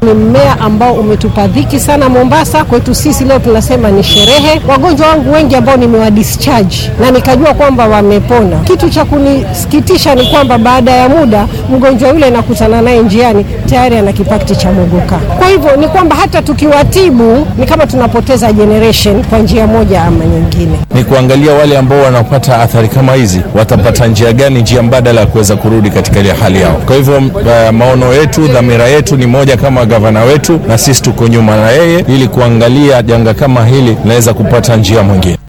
Ni mmea ambao umetupa dhiki sana Mombasa. Kwetu sisi leo tunasema ni sherehe. Wagonjwa wangu wengi ambao nimewa discharge na nikajua kwamba wamepona. Kitu cha kunisikitisha ni kwamba baada ya muda mgonjwa yule nakutana naye njiani tayari ana kipakti cha mogoka. Kwa hivyo ni kwamba hata tukiwatibu ni kama tunapoteza generation kwa njia moja ama nyingine. Ni kuangalia wale ambao wanapata athari kama hizi watapata njia gani, njia mbadala ya kuweza kurudi katika ile hali yao. Kwa hivyo uh, maono yetu, dhamira yetu ni moja kama gavana wetu, na sisi tuko nyuma na yeye ili kuangalia janga kama hili linaweza kupata njia mwingine.